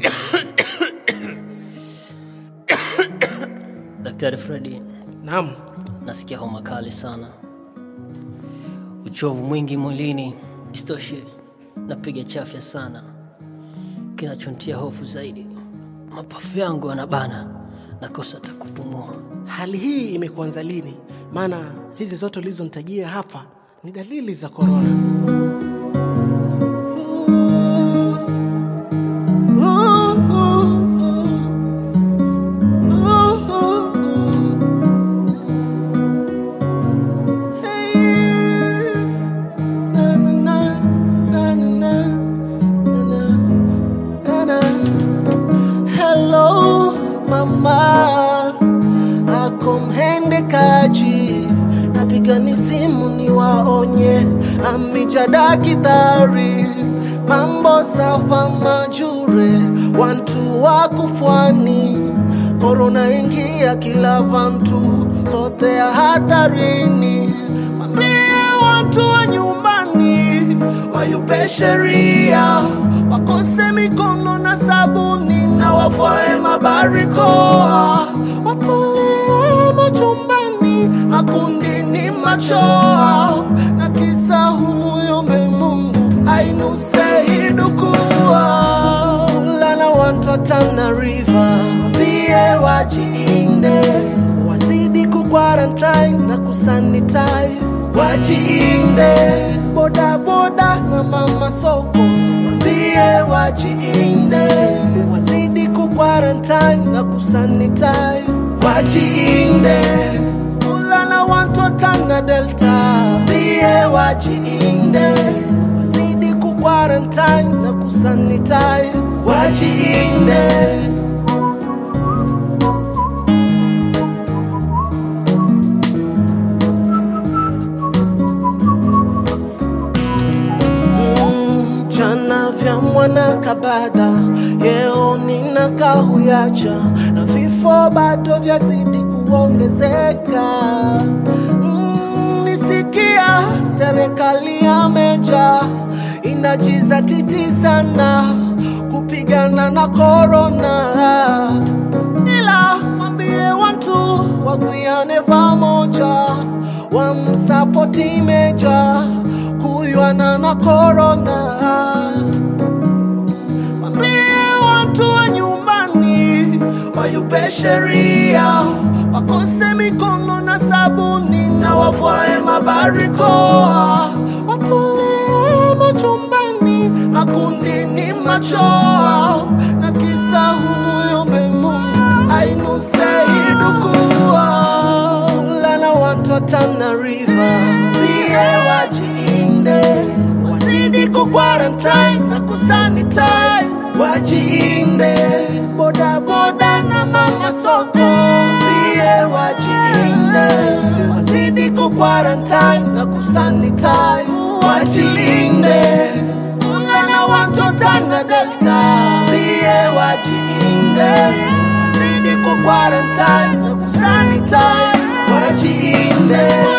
Daktari Fredi, Naam, nasikia homa kali sana, uchovu mwingi mwilini, isitoshe napiga chafya sana. Kinachontia hofu zaidi, mapafu yangu yanabana, nakosa hata kupumua. hali hii imekuanza lini? Maana hizi zote ulizonitajia hapa ni dalili za korona. Hello mama, ako mhendekaji, napiga ni simu niwaonye, amija dakitari, mambo safa majure, wantu wakufwani, korona ingia kila vantu, sote ya hatarini, mambie watu wa nyumbani wayupe sheria, wakose mikono na sabuni na wafae mabarikoa, watulie majumbani, makundini machoa, na kisa humuyombe Mungu ainuse hidukua lana wantu wa Tana River wambie wajiinde, wazidi kukwarantine na kusanitize, wajiinde boda boda na mama soko wambie wajiinde, wazidi kukwarantine na kusanitize, wajiinde Ulana wantu wa Tana Delta wambie wajiinde, wazidi kukwarantine na kusanitize, wajiinde Mm, jana vya mwana kabada yeo nina kahuyacha na vifo bado vyazidi kuongezeka mm, nisikia serikali ya meja inajizatiti sana kupigana na korona ila mwambie watu wagwiane pamoja wamsapoti meja kuywana na korona mwambie watu wa nyumbani wayupe sheria wakose mikono na sabuni na wafae mabarikoa watulie majumbani makundini machoa na kisa humuyombe Mungu ainuse idukua lana wantu wa Tana River pia wajiinde wazidi kukwarantine na kusanitize wajiinde boda boda na mama soko pia wajiinde wazidi kukwarantine na kusanitize wajilinde Ulana watu wa Tana Delta pia wajiinde wazidi kukwarantine na kusanitize wajiinde